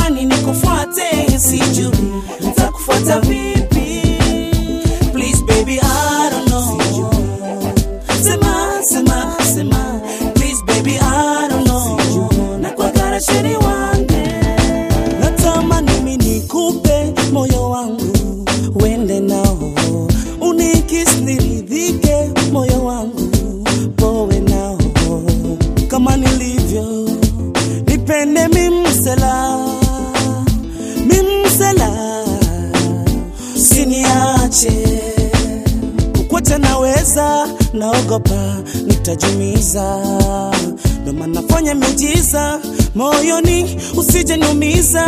natamani nikufuate, sijui nitakufuata vipi. Please baby, I don't know. Sema, sema, sema. Please baby, I don't know. Nakwagara sheri wange. Natamani mimi nikupe moyo wangu uende nao, unikis niridhike, moyo wangu powe nao kama nilivyo, nipende mimsela mimsela, usiniache kukwacha naweza, naogopa nitajumiza, ndo maana nafanya miujiza moyoni, usije niumiza.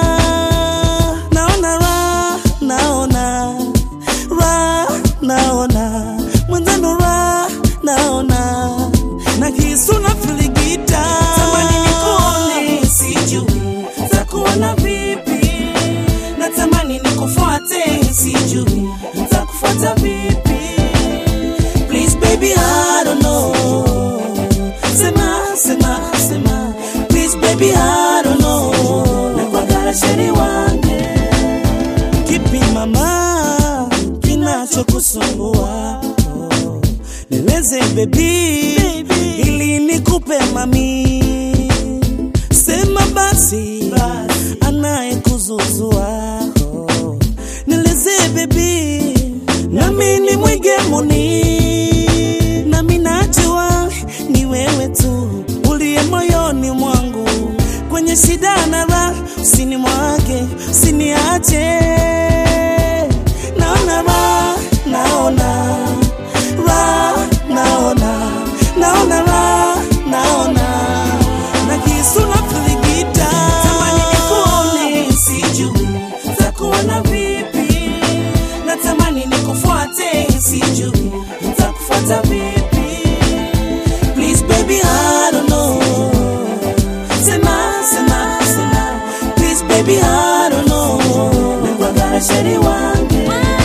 Naona ra, naona ra, naona mwenzano ra, naona na kisu na filigita, tamani nikuone, sijui takuona vipi natamani nikufuate, sijui nitakufuata vipi. Please baby, I don't know. Sema, sema, sema. Please baby, I don't know. Nakwagara sheri wange. Kipi mama kinachokusumbua? Oh, Nieleze baby, ili nikupe mami. Sema basi, anayekuzuzua oh. Nieleze baby, nami ni mwigemuni, nami najua ni wewe tu uliye moyoni mwangu, kwenye shida na raha, usinimwage, usiniache. Naona raha, naona raha, naona naona raha, naona na kisu na filigita, tamani nikuone, sijui nitakuona vipi, natamani nikufuate, sijui nitakufuata vipi. Please baby, I don't know. Sema, sema, sema. Please baby, I don't know. Nakwagara sheri wange.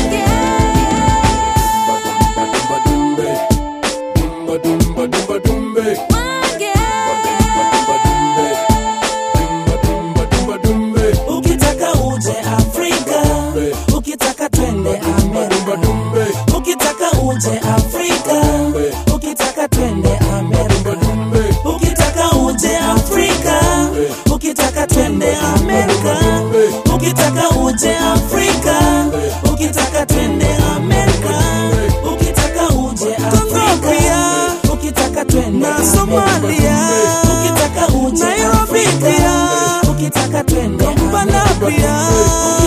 Dumba dumba dumba dumbe. Dumba dumba dumba dumbe. Ukitaka uje Afrika, ukitaka twende Dumba Amerika. dumbe. Ukitaka uje Afrika, ukitaka twende Amerika. Dumbe. Ukitaka uje Afrika, ukitaka twende Amerika. Ukitaka uje Afrika, ukitaka twende Amerika. Ukitaka uje Afrika, ukitaka twende Somalia. Ukitaka uje Nairobi pia, ukitaka twende Kampala pia.